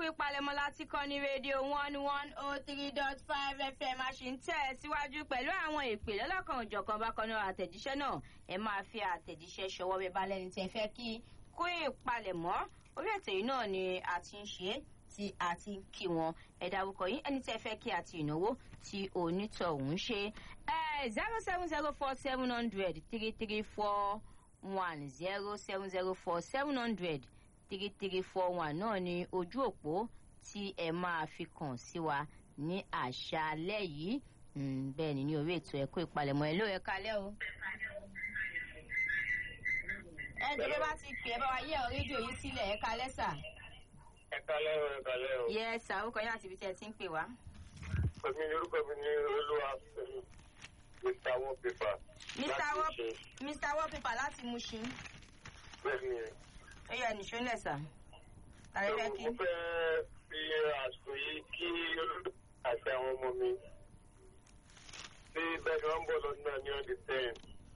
ìpalẹ̀mọ́ láti kọ́ ní rédíò one one oh three dot five fm a sì ń tẹ̀ síwájú pẹ̀lú àwọn ìpè lọ́lọ́kan òjọ̀kan bákan náà àtẹ̀jíṣẹ́ náà ẹ máa fi àtẹ̀jíṣẹ́ ṣọwọ́ bẹ́ẹ̀ bá lẹ́ni tẹ́ fẹ́ kí kó ìpalẹ̀mọ́ orí ètò yìí náà ni a ti ń ṣe é tí a ti ń kí wọn ẹ dárúkọ yín ẹni tẹ́ fẹ́ kí àti ìnáwó tí onítọ̀hún ṣe zero seven zero four seven hundred three three four one zero seven zero four seven hundred three three four one náà ni ojú òpó tí ẹ máa fi kàn sí wa ní àṣálẹ́ yìí bẹ́ẹ̀ ni ní orí ètò ẹ̀kọ́ ìpalẹ̀mọ́ ẹ ló ẹ kalẹ́ o. ẹ jẹ́ bá ti pè é bá wa yẹ ọ rédíò yìí sílẹ̀ ẹ kalẹ́ sà. ẹ kalẹ́ o ẹ kalẹ́ o. yẹ sà orúkọ yín àti ibi tí ẹ ti ń pè wá. èmi ni orúkọ mi ní olúwa fẹmi mr wallpaper. mr wall mr wallpaper láti Mushin. bẹ́ẹ̀ ni ó yẹ nìṣó lẹ̀ sà. tàbí fẹ́ kí. mo fẹ́ fi àsìkò yìí kí olódò àti àwọn ọmọ mi tí bẹ́ẹ̀ ni wọ́n ń bọ̀ lọ́dún náà ní ọdún ten.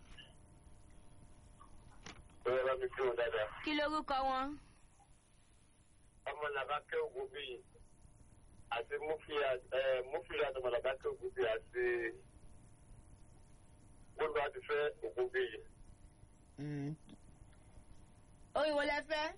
bẹ́ẹ̀ bá mi kí wọn dáadáa. kí lorúkọ wọn. ọmọ làbákẹ́ ògùn bíi àti mufili àti ọmọ làbákẹ́ ògùn bíi àti gbogbo àti fẹ́ ògùn bíi. oyin wo lẹ fẹ́.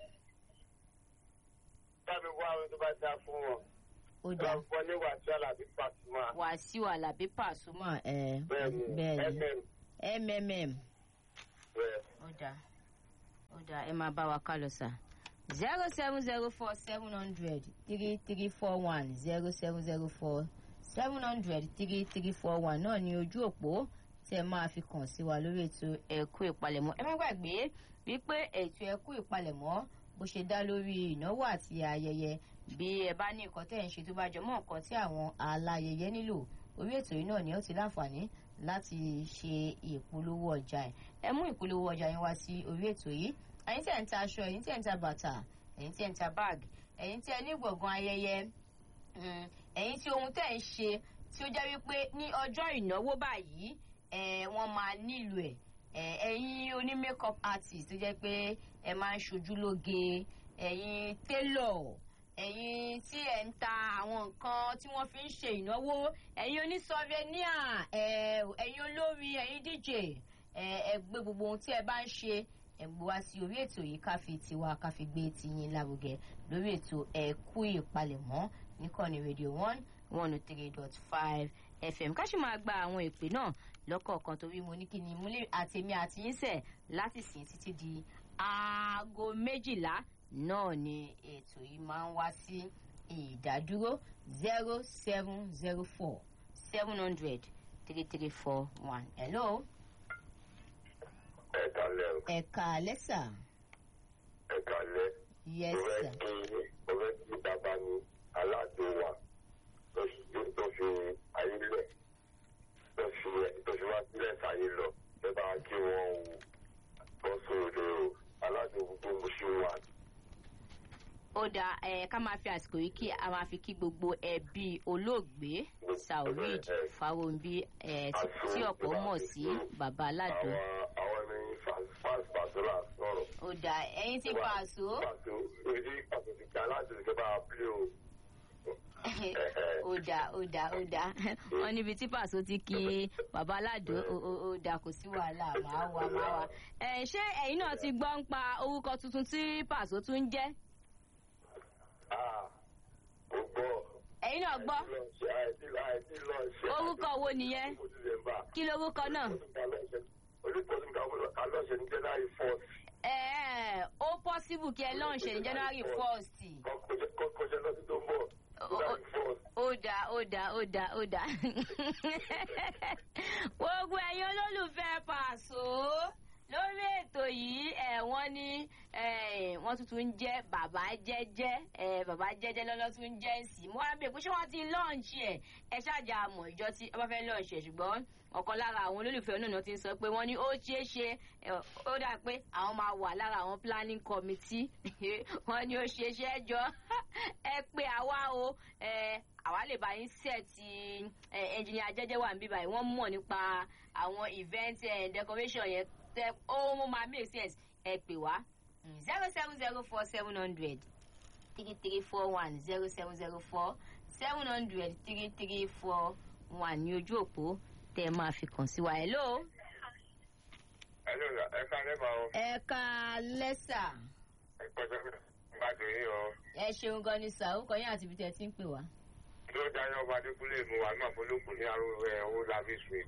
Tábí wá àwọn tó bá dá fún wọn. ó dá Wọ́n fọ́ ní Wàsíù Àlàbí Pàṣùmá. wàsíù alábí pàṣùmọ̀ ẹ Bẹ́ẹ̀ni bẹ́ẹ̀ni MM mmm bẹ́ẹ̀. ó dá ó dá ẹ máa bá wa ká lọ sà. zero seven zero four seven hundred three three four one zero seven zero four seven hundred three three four one náà ni ojú òpó tẹ máa fi kàn sí wa lórí ètò ẹ̀kú ìpalẹ̀mọ́ ẹ má gbàgbé wípé ètò ẹ̀kú ìpalẹ̀mọ́ bó ṣe dá lórí ìnáwó àti ayẹyẹ bí ẹ bá ní nǹkan tẹ́ ẹ̀ ń ṣe tó bá jọ mọ́ nǹkan tí àwọn aláyẹyẹ nílò orí ètò yìí náà ni ó ti láǹfààní láti ṣe ìpolówó ọjà ẹ̀ ẹ mú ìpolówó ọjà yín wá sí orí ètò yìí ẹ̀yin tẹ́ ń ta aṣọ ẹ̀yin tẹ́ ń ta bàtà ẹ̀yin tẹ́ ń ta báàgì ẹ̀yin tẹ́ ní gbọ̀ngàn ayẹyẹ mm, ẹ̀yin tí ohun tẹ́ ń ṣe tí ó jẹ́ wípé ní ọjọ́ ìnáwó báyìí ẹ̀ wọ́n máa nílò ẹ̀ ẹ̀ ẹ̀yin oní makeup artist tó jẹ́ pé ẹ máa ń ṣojú lóge ẹ̀yin tailor ẹ̀yin tí ẹ̀ ń ta àwọn nǹkan tí wọ́n fi ń ṣe ìnáwó ẹ̀yin oní souvenir ẹ̀ ẹ̀yin olórin ẹ̀yin dj ẹ̀ ẹ gbé gbogbo ohun tí ẹ bá ń ṣe ẹ gbé wá sí orí ètò yìí ká fi tiwa ká fi gbé tiyín lárugẹ lórí ètò ẹ̀kú ìpalẹ̀mọ́ níkànnì rédíò one one oh three dot five fm ká sì máa gba àwọn ìpè náà lọ́kọ̀ọ̀kan torí mo ní kí ni mo lè àtèmi àti yín sẹ̀ láti sìn títí di aago méjìlá náà ni ètò yìí máa ń wá sí ìdádúró zero seven zero four seven hundred three three four one hello Ẹ kalẹ́ o. ẹ̀ka lẹ́sà Ẹ kalẹ́. yes Mo fẹ́ sir. kí mo fẹ́ kí bàbá mi aládùn wa tó fi tó fi ayé lẹ̀ tó fi tó fi wá sílẹ̀ sáyé lọ. Ẹ bá kí wọ́n wò bọ́ sóde o. Aládùn gbogbo mo ṣe wà. ó dáa ẹ ká máa fi àsìkò yìí kí a máa fi kí gbogbo ẹbí olóògbé saorid farounbi ẹ tí tí ọ̀pọ̀ mọ̀ sí baba aládùn Àwọn àwọn ẹni fast pastoral sọ̀rọ̀. ó dáa ẹyin ti pàṣọ Pàtó èdè pàtó ti gbà láti ṣe bá a pílé o. ó dáa ó dáa ó dáa wọn níbi tí pàṣọ ti kí baba aládùn ó ó ó dáa kò sí wàhálà máa wà máa wà ẹ ṣé ẹyin náà ti gbọ́ ń pa orúkọ tuntun tí pàṣọ tún ń jẹ́ Ah, ó gbọ́. ẹyin náà gbọ́ orúkọ wo nìyẹn kí lorúkọ náà. ẹ ẹ ó possible kí ẹ launch ẹ ní january first. ó dáa ó dáa ó dáa ó dáa. gbogbo ẹ̀yin olólùfẹ́ pàṣọ lórí ètò yìí ẹ wọ́n ní ẹ, wọ́n tuntun ń jẹ́ bàbá jẹ́jẹ́ ẹ, bàbá jẹ́jẹ́ lọ́lọ́ tún ń jẹ́ sí mo wá bẹ̀ pé ṣé wọ́n ti lọ́ọ̀nṣì ẹ̀ ẹ ṣáàjà àmọ̀ ìjọ tí ẹ bá fẹ́ lọ́ọ̀nṣì ẹ̀ ṣùgbọ́n ọ̀kan lára àwọn olólùfẹ́ náà ti ń sọ pé wọ́n ní ó ṣeé ṣe ẹ, ó dà pé àwọn máa wà lára àwọn planning committee wọ́n ní ó ṣeé ṣe é jọ ẹ pé àwa o ẹ, àwa lè bá yín sẹ́ẹ̀tì ẹnjìnìà jẹ́jẹ́ wà níbí báyìí wọ́n mọ̀ nípa àwọn event eh, decoration yẹn tẹ ó mo máa make sense ẹ pè wá zero seven zero four seven hundred three three four one zero seven zero four seven hundred three three four one ní ojú òpó tẹ́ ẹ máa fi kàn sí wa. hello. Hello, ẹ ká lẹ́bà o. ẹ ká lẹ́sà Ẹ pẹ́sẹ́ gbàdùn yín o. ẹ ṣeun gan ni sà orúkọ yín àti ibi tẹ́ ẹ ti ń pè wá. Kí ló dáná ọba Adékúnlé mu wa náà fọlọ́kùn ní arúgbó ẹ̀ owó lábí street.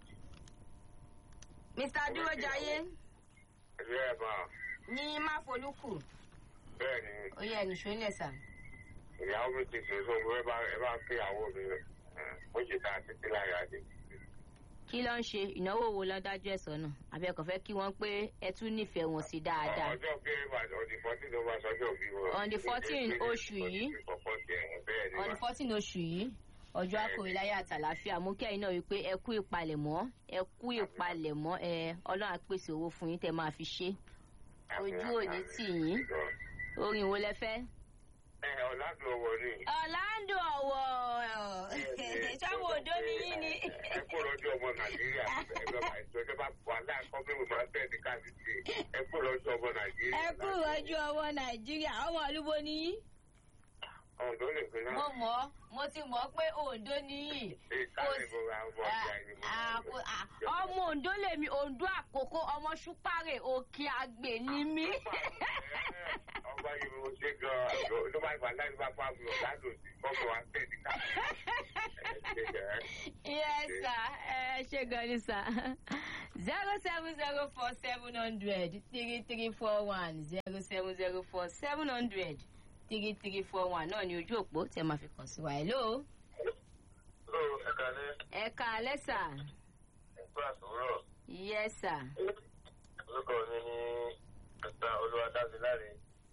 mr dúrójayé Ẹ̀jẹ̀ ẹ̀ bá ní máfolúkù bẹ́ẹ̀ ni ó yẹ ẹnìṣó ńlẹ̀ sà. ìyàwó mi ti ṣe sóhun ẹ bá ẹ bá pé ìyàwó mi rẹ̀. Ó ṣe ta títí láyà dé. kí ló ń ṣe ìnáwó wo ló dájú ẹ̀ sọ́nà àbẹ̀kọ̀ fẹ́ kí wọ́n pé ẹ tún nífẹ̀ẹ́ wọn sí dáadáa. Ọjọ́ bí ọdún fourteen ló máa sọjọ́ bí wọn. On the 14 oṣù yìí. Bẹ́ẹ̀ ni on the fourteen oṣù yìí ọjọ́ akọ̀wéláyé àtàláfíà mú kẹ́yìn náà wípé ẹ kú ìpalẹ̀mọ́ ẹ kú ìpalẹ̀mọ́ ẹ ọlọ́run á pèsè owó fún yín tẹ́ máa fi ṣe ojú òní tì yín orin wo lẹ fẹ́. Ẹ ọ̀làdùn ọwọ́ ni. ọ̀làǹdò ọ̀wọ̀ ṣáwọn òdo ni yín ni. Ẹ kó lọ́jọ́ ọmọ Nàìjíríà. Ìjọba wà láàkọ́ bí mo máa tẹ̀ ní káàdìsì. Ẹ kó lọ́jọ́ ọmọ Nàìjíríà. ẹ kú ìrọ́jú ọwọ́ nàìjíríà ọmọ olúbo ni yín. Ọ̀dọ́ lè fi náà. mo mọ̀ ọ́ mo ti mọ̀ ọ́ pé òǹdó ni yín. Ìkàlẹ̀ mo ra ọmọ ọjà ni mo Ah, ah, ah, ọmọ ondo lèmi ondo àkókò ọmọ ṣúpàrè òkè àgbè ni mí. Ọba yìí mo ṣe gan-an. Ló máa ń gbà láti bá fún àbúrò ládùn sí. Kọ́kọ́ wa tẹ̀ ní káàdìsì. yes sir ẹ ṣe gan ni sir zero seven zero four seven hundred three three four one zero seven zero four seven hundred three three four one náà ni ojú òpó tẹ máa fi kàn sí wa hello. Ó ẹ̀ka ní ẹ ká lẹ́sà ẹ̀kọ́ àtúrọ̀. yes sir Orúkọ mi ní Ẹ̀ta Olúwadámiláre.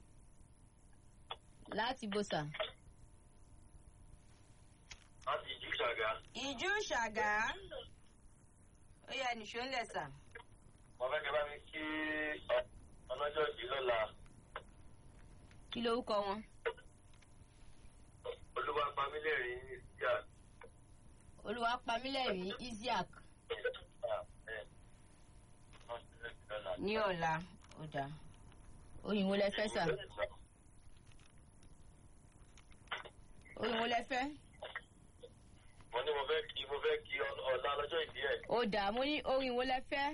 láti bó sà. Láti ìjú ṣàgá. ìjú ṣàgá ó yẹ nìṣó ńlẹ̀ sà. Mo fẹ́ kẹ́ bá mi kí ọlọ́jọ́ ìdí lọ́la. kí lorúkọ wọn. Olúwa Pamílẹ̀rín ní ìsíà. olúwa pamílẹ̀rín isiaq ní ọ̀la ọ̀dà òyìnbó lẹ fẹ́ sà òyìnbó lẹ fẹ́. Mo ní mo fẹ́ kí mo fẹ́ kí ọ̀la lọ́jọ́ ìdí ẹ̀. ó dà mo ní orin wo lẹ fẹ́.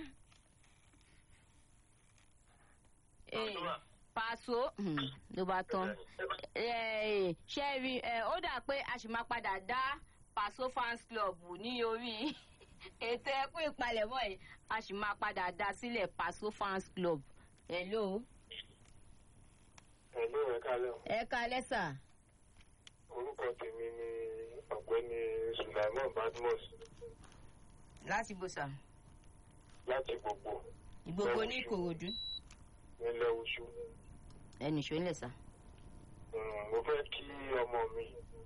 Eh, Paso hmm, ló bá tán Eh, ṣé ẹ rí ẹ ó dà pé a sì máa padà dá Paso fans club ní orí ètò ẹkún ìpalẹ̀mọ́ yìí a sì máa padà dá sílẹ̀ Paso fans club. hello Ẹ̀lú ẹ̀ka lẹ́ ẹ ká lẹ́sà orúkọ tèmi ni ọ̀gbẹ́ni Sulaiman Badmus láti bòsà láti gbogbo ìgbogbo ní Ìkòròdú nílẹ̀ Oṣù. ẹnì ṣó ń lẹ̀ sà. Mm, Mo fẹ́ kí ọmọ mi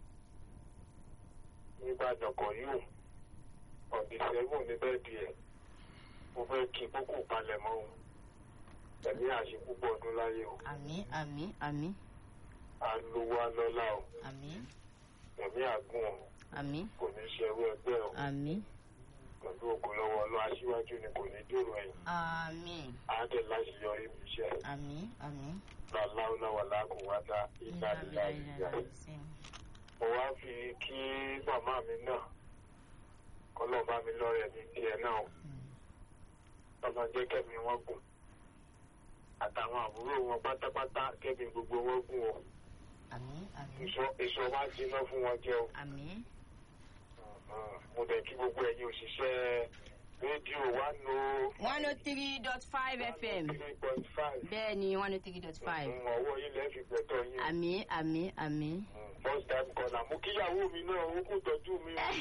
nígbàdàn kan yóò ọ̀dì sẹ́gun ní bẹ́ẹ̀dì ẹ̀. Mo fẹ́ kí kókò palẹ̀mọ́ o. Ẹ̀mí àṣẹ púpọ̀ ọdún láyé o. àmín àmín àmín Alówó alọ́lá o. àmín Ẹ̀mí àgùn o. àmín Kò ní ṣe ẹrú ẹgbẹ́ o. àmín Pẹ̀lú ògùn lọ́wọ́ ọlọ́ aṣíwájú ni kò ní dèrò ẹ̀yìn. àmín Àádẹ́ láti yọrí mi iṣẹ́. àmín àmín. Láláúláwà lákùnwádá ìdánilá ìyá. Mo wá fi kí màmá mi náà. Kọ́lọ́ bá mi lọ́rẹ̀ ní tiẹ̀ náà o. Ọlọ́run jẹ́ kẹ́mi wọn gùn. Àtàwọn àbúrò wọn pátápátá kẹ́mi gbogbo wọn gùn o. àmín àmín Ìṣọ́- Ìṣọ́ wá jiná fún wọn jẹ́ o. àmín. Mo dẹ̀ kí gbogbo ẹ̀yin òṣìṣẹ́ rédíò wá lo one oh three dot five fm three point five. bẹ́ẹ̀ ni one oh three dot five. Ọwọ́ yín lẹ́ fi gbẹ̀tọ̀ yín. àmín àmín àmín. First time caller. Mo kíyàwó mi náà, ó kú tọ́jú mi o.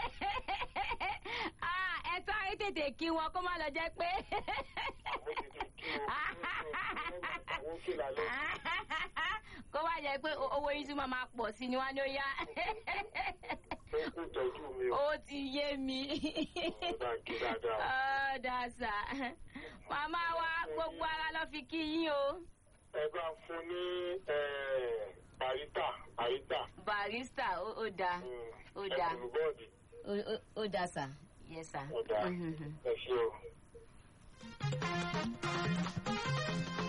Ah, ẹ tó ayé tètè kí wọn kó má lọ jẹ́ pé. Mo ti ti kí o. Àwọn òkè lálẹ́. kó má jẹ́ pé o- owó yín tún máa máa pọ̀ sí ni wọ́n á ní ó yá. Ó kú tọ́jú mi o. ó ti yé mi. Ọ̀dà kí dáadáa. Ó dàsà. màmá wa gbogbo ara lọ fi kí yín o. Ẹ bá fún ní àríta àríta. barista ó ó dáa ó dáa Ẹ̀kùn bọ́ọ̀dì. ó- ó- ó dáa sà yes sà. Ọ̀dà Mhm. ẹ ṣé o.